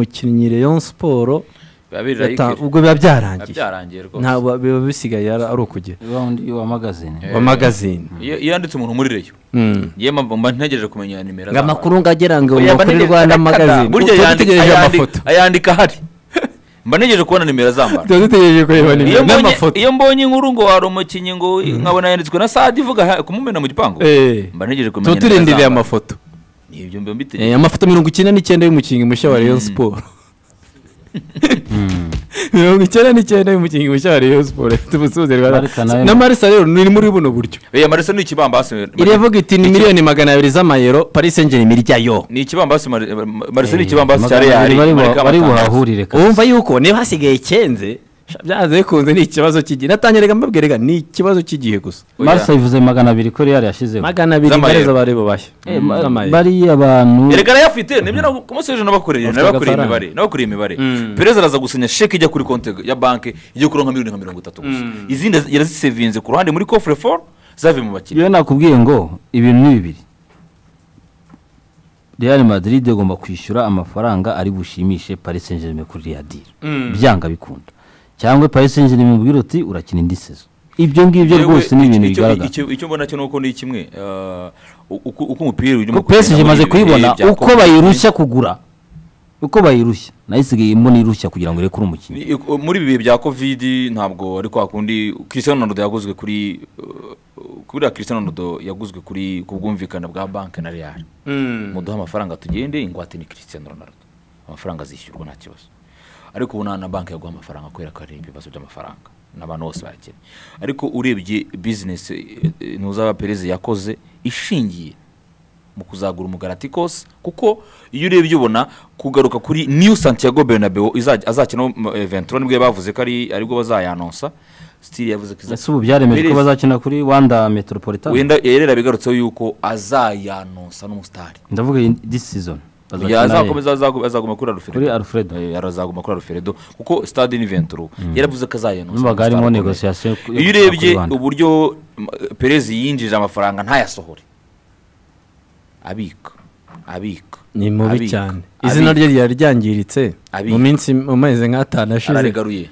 umukinnyi Rayon Sport biba biri like yata- ubwo biba biba byarangiye byarangiye rwose ntabwo biba bisigaye ari ari ukugera raundi wa magazine Eh, wa magazine iyo iyo yanditse umuntu muri reyo Mm. yewe mba mba ntegereje kumenya nimero ngo zabo. amakuru ngo agera ngo Oya, mba kuri ntegereje- Rwanda arekada. magazine burya tuba yandika- dutegereje ayandika- amafoto ayandika ahari mba ntegereje kubona nimero zambara tuba dutegereje kureba iyo nimero mbonye n'amafoto iyo mbonye inkuru ngo hari umukinnyi ngo nkabona yanditswe na sadi ivuga ha- kumumena mu gipangu Eh. mba ntegereje kumenya tuba nimero turindiriye zambara. amafoto Ni ibyo mba Eh, mbitegereje amafoto mirongo icyenda n'icyenda y'umukinnyi mushya wa Rayon Sport mirongo icyenda n'icyenda y'umukinnyi mushya wa Rayon Sport ifite ubusuhuzi Rwanda Marika nayo- na Marisa rero ni muri buno buryo oya marese ni ikibambasi iravuga iti ni miliyoni magana abiri z'amayero Paris Saint Germain ryayo ni ikibambasi marese ni Eh, ikibambasi cya magana reyari abiri bari bu- marika bari amatangazo. buhahurire kabisa. wumva yuko niba hasigaye icyenze sha, byanze bikunze ni ikibazo cy'igihe natangira reka mbabwire reka ni ikibazo cy'igihe gusa Oya. marisa yivuze magana abiri ko reyari yashyizeho magana abiri Z'amayero. mbareza bari bubashye z'amayero bariya bantu erega arayafite nibyo nago- ku munsi w'ejo nabakoreye Bafite nabakoreye agafaranga. imibare nabakoreye imibare perezida araza gusinya sheke ijya kuri konti ya banki ijya kuri nka miliyoni nka mirongo itatu gusa izindi yarazisevinze ku ruhande muri kofure foru zavuye mu bakiriya iyo nakubwiye ngo ibintu ni bibiri real madrid igomba kwishyura amafaranga ari bushimishe paris saint germain kuri riyadiri byanga bikunda cyangwa paris saint germain mubwira uti urakina indi sezo ibyo ngibyo Yewe, rwose ni icyo- ibintu icyo- bigaragara icyo- icyo mbona cyo nuko ni kimwe eh, uko uko umupira ujya ko mu kugenda PSG imaze muri ibi bihe kuyibona bya uko Covid. bayirushya kugura uko bayirushya nayo isigaye mbona irushya kugira ngo irekure umukinnyi Ni- uko- muri ibi bihe bya kovidi ntabwo ari kwa kundi Cristiano Ronaldo yaguzwe kuri eh, kubera Cristiano Ronaldo yaguzwe kuri ku bwumvikane bwa banki na Real muduhe amafaranga tugende ingwate ni Cristiano Ronaldo amafaranga azishyurwa nta kibazo ariko ubu nta na banki yaguha amafaranga kubera ko hari ibibazo by'amafaranga n'abantu bose bakene ariko urebye bizinesi ntuzaba perezida yakoze ishingiye mu kuzagura umugaraticosi kuko iyo urebye ubona kugaruka kuri new santiago bernabeu izajya- azakina ventura nibwo bavuze ko ari aribwo bazayanonsa sitiri yavuze ko ese ubu byaremeje ko bazakina kuri wanda metropolitan wenda rero bigarutseho yuko azayanonsa n'umusitari ndavuga iyi- this season Oya, bazakina Real. azakomeza azaguma azaguma kuri alfredo Kuri Alfredo. Eh, azaguma kuri alfredo kuko stade ni venturo yaravuze ko azayanoza Numvaga harimo Stade negotiation akomeye. yo iyo gushaka urebye u Rwanda. uburyo mm, perezi yinjije amafaranga ntayasohore abika abika ni mubi abika, cyane izina abika. rye ryari ryangiritse Abika. mu minsi mu mezi nk'atanu ashize ararigaruye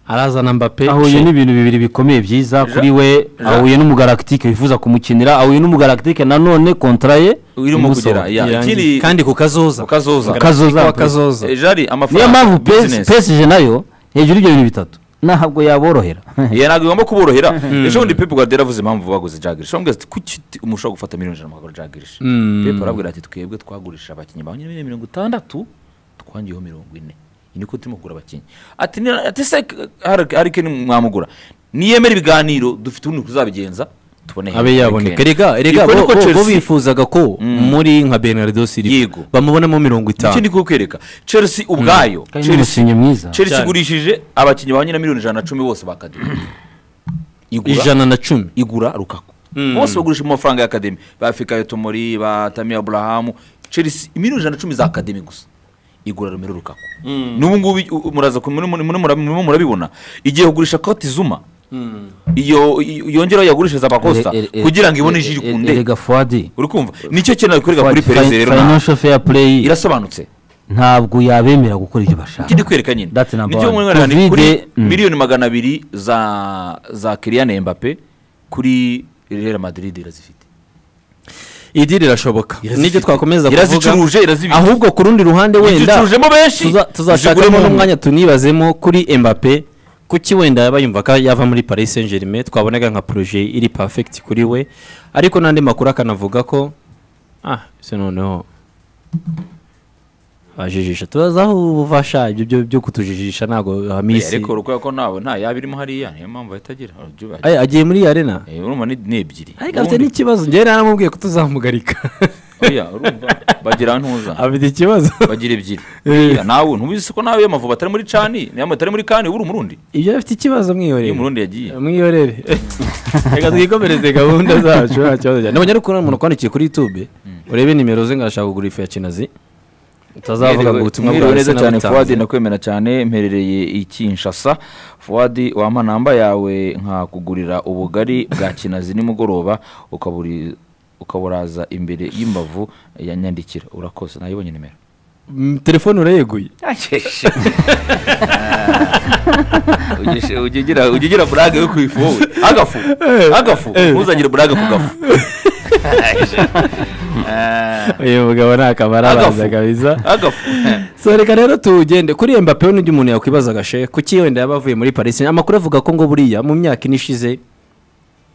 arazana mbappe ahuye Che. n'ibintu bibiri bikomeye byiza kuri we Ja- ahuye n'umugalactique wifuza kumukinira ahuye n'umugalactique nanone kontra ye urimo imusohora. kugera ya, Irangiye. ikindi- kandi ku kazoza ku kazoza. Kazoza. Ku kazoza Eh, jari niyo amafaranga mpamvu business. pesije nayo hejuru y'ibyo bintu bitatu ntabwo yaborohera Ye, ntabwo igomba kuborohera ejo bundi pepe guardiola avuze impamvu baguze jagirisha bamubwira ati kuki ti- mushobora gufata miliyoni ijana mukagura jagirisha pepe arabwira ati twebwe twagurisha abakinnyi ba miliyoni mirongo itandatu twangiyeho mirongo ine iyi niko turimo kugura abakinnyi ati "Ni- ati se harike mwamugura niyemera ibiganiro dufite ubundi tuzabigenza tubone abe yaboneka rega rega bo, bo, bo bifuzaga ko muri nka Bernardo Silva Yego. bamubonamo mirongo icyo itanu ni kukwereka chelsea ubwayo kandi ni Chelsea- umukinnyi mwiza chelsea Cyane. igurishije abakinnyi ba nyina miliyoni ijana na cumi bose bakadiwe igura ijana na cumi igura rukaku bose bagurisha mu mafaranga y'akademi ba fikayo tomori ba tamiya aburahamu chelsea miliyoni ijana na cumi za akademi gusa igura romero rukaku n'ubu ngubu i- u- muraza ku- muri- muri- muri- murabibona- murabibona igiye kugurisha koti zuma iyo iyo- yongeraho yagurishiriza abakosta Ere- ere- kugira ngo ibone ere- ijiri ere- ku nde erega fuadi uri kumva nicyo kintu nakwereka Fuadi, kuri perezida fi- rero nta- financial fair play irasobanutse ntabwo yabemera gukora ibyo bashaka ikindi kwereka nyine That's number nicyo one. mwemerera ni kuri Covid, mm. miliyoni magana abiri za za kiriyane mbappe kuri real madrid irazifite iri rirashoboka n'ibyo twakomeza irazicuruje irazibika ahubwo ku rundi ruhande wenda izicurujemo benshi tuza- iziguremo tuzashakamo umwe. n'umwanya tunibazemo kuri Mbappe kuki wenda yaba yumva ko yava muri Paris Saint Germain twabonaga nka projet iri perfect kuri we ariko n'andi makuru akanavuga ko ah se noneho bajijisha tubaza aho uva sha ibyo byo- byo kutujijisha ntabwo Oya, hamisi ariko urabona ko nawe nta yaba irimo hariya niyo mpamvu ahita agira Urabyibuha. Ay, agiye muri arena Eh, urumva ni ni ebyiri ariko afite Ubundi- n'ikibazo njyewe naramubwiye ko tuzamugarika oya urumva bagira ntuza afite ikibazo bagira ebyiri Oya, nawe ntubizi ko nawe iyo amavuba atari muri cani niyo atari muri kani uba uri umurundi ibyo afite ikibazo iyo mwihoreye umurundi yagiye mwihorere reka twikomereze gahunda zacu nta kibazo cyane nabonye ariko umuntu kwandikiye kuri youtube urebe nimero ze ngo arashaka kugura ifu ya kinazi utazavuga ngo ubutumwa mwiriwe bwawe neza cyane fuwadi sinabutanze ndakwemera cyane mperereye i kinshasa fuwadi wampa namba yawe nkakugurira ubugari bwa kinazi nimugoroba ukaburi- ukaburaza imbere y'imbavu ya nyandikira urakoze nayibonye nimero Mm, telefone urayeguye ujya ugira- ujya ugira burage yo ku ifu wowe agafu agafu ntuzagire burage ku gafu uyu mugabo ni akamarabanza Agafu. kabiza agafu so reka rero tugende kuri mbappe n'undi muntu yakwibazaga she kuki wenda yaba avuye muri paris Saint- amakuru avuga ko ngo buriya mu myaka ine ishize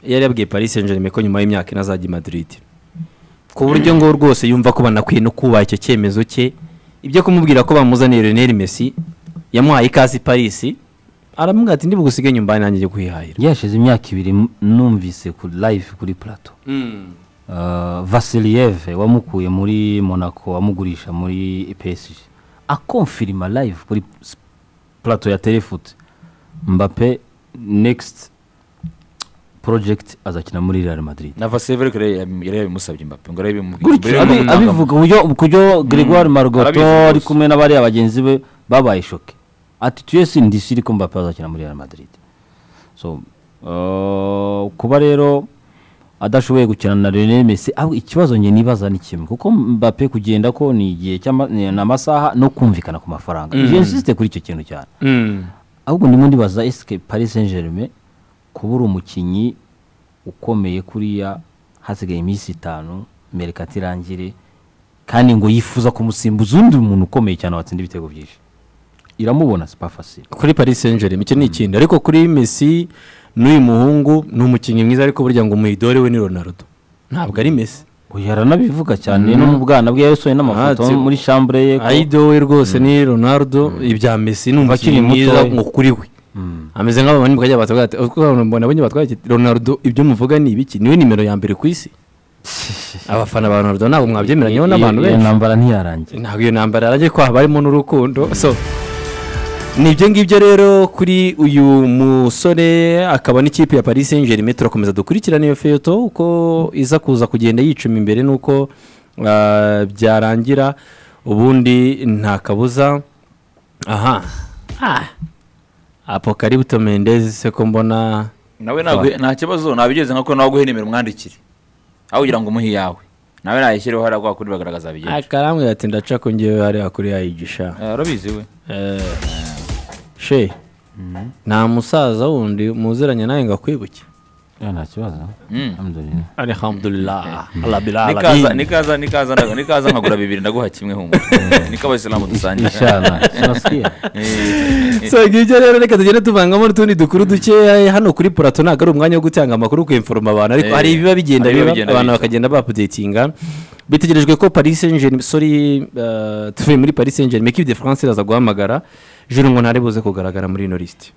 yari yabwiye paris saint germain ko nyuma y'imyaka ine azajya i madrid ku buryo ngo rwose yumva ko banakwiye no kubaha icyo cyemezo cye ibyo kumubwira ko bamuzaniye Lionel Messi yamuhaye ikaze i paris aramubwira ati ndibugusigaye nyuma nanjye njye kwihahira yashize imyaka ibiri m- numvise kuri live kuri plato vasiliyeve wamukuye muri monaco wamugurisha muri psg akomfirima live kuri s- plato ya telefoot mbappe next project azakina muri real madrid na vasevere yari yabimusabye imbape ngo arabe gutyo abi- abivuga uburyo uburyo gregoire marugoto arabivuga ari gusa. kumwe n'abariya bagenzi be babaye shoke ati tuyesi ndisi ariko mbappe azakina muri real madrid so uh, kuba rero adashoboye gukina na Lionel Messi aho ikibazo nge nibaza ni kimwe kuko Mbappe kugenda ko ni igihe cy'ama- ni n'amasaha no kumvikana ku mafaranga mm. jensiste kuri icyo kintu cyane ahubwo ndimo ndibaza esike paris saint germain kuba uri umukinnyi ukomeye kuriya hasigaye iminsi itanu merekati irangire kandi ngo yifuza kumusimbuza undi muntu ukomeye cyane watsinda ibitego byinshi iramubona sipa fasire kuri paris saint germain icyo ni ikindi ariko kuri Messi n'uyu muhungu ni umukinnyi mwiza ariko burya ngo umuyidore we ni Ronaldo ntabwo ari Messi uyu aranabivuga cyane no mu bwana bwe yasohoye n'amafoto Ah, tsi- muri chambure ye ko ayido we rwose ni Ronaldo ibya Messi ni umukinnyi Akiri muto. mwiza ngo kuri we ameze nk'abo bandi mukajya batubwira ati "Uko abantu mbona abonye batwaye iki?" Ronaldo ibyo muvuga ni ibiki niwe nimero ya mbere ku isi abafana ba Ronaldo ntabwo mwabyemeranya iyo- n'abantu iyo benshi ntambara ntiyarangira ntabwo iyo ntambara yarangiye ko haba harimo n'urukundo so ni ibyo ngibyo rero kuri uyu musore akaba n'ikipe ya paris saint germain turakomeza dukurikirane iyo feto uko iza kuza kugenda yicuma imbere n'uko ah, byarangira ubundi nta kabuza aha apokaributo mendezi se ko mbona nawe ntago- nta kibazo nabigeze nka ko nawe guhenimera umwandikire aho kugira ngo umuhe iyawe nawe nayishyireho hariya kwa kuri bagaragaza bigenza akarambwira ati ndaca ko ngewe hariya kuri yayigisha arabizi we Eh, she nta musaza wundi muziranye nawe ngo akwibuke Ya, nta kibazo Mm. Alhamdulillah. alhamdulillah alabila nikaza nikaza nikaza ndaga- nikaza nkagura bibiri ndaguha kimwe humura niko abasilamu dusangira Inshallah. Tunasikia. Eh, so ngibyo rero reka tugende tuvangamo n'utundi dukuru dukeya hano kuri purato ntabwo ari umwanya wo gutanga amakuru ku inforoma abantu ariko Eh, hari ibiba bigenda hari ibiba biba bigenda abantu biza. bakagenda bapudetinga bitegerejwe ko paris saint germain sorry eh, tuvuye muri paris saint germain equipe de france iraza guhamagara juru ngo ntari buze kugaragara muri ino lisite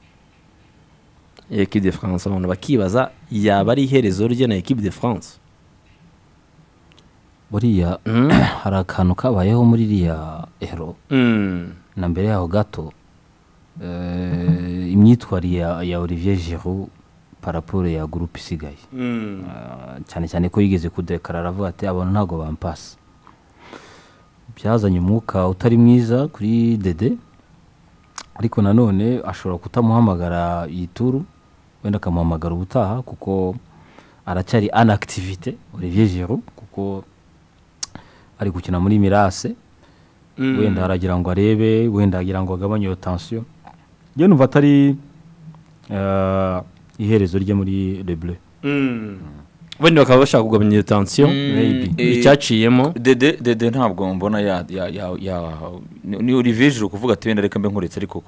equipe de france abantu bakibaza yaba ari iherezo rye na equipe de france buriya Mm. hari akantu kabayeho muri iriya ero Mm. na mbere yaho gato eh, imyitwarire ya, ya olivier giroud paraporo ya gurupe isigaye Mm. Ah, cyane cyane ko yigeze kudekarara aravuga ati abantu ntabwo bampasa byazanye umwuka utari mwiza kuri dede ariko nanone ashobora kutamuhamagara iyi turu wenda akamuhamagara ubutaha kuko aracyari anakitivite olivier giroud kuko ari gukina muri mirase wenda aragira ngo arebe wenda agira ngo agabanye iyo tansiyo njye numva atari eh, iherezo rye muri rebure wenda bakaba bashaka kugabanya iyo tansiyo Maybe. icyaciyemo dede dede ntabwo mbona ya ya ya ya ni- ni olivier Giroud kuvuga ati wenda reka mbe nkuretse ariko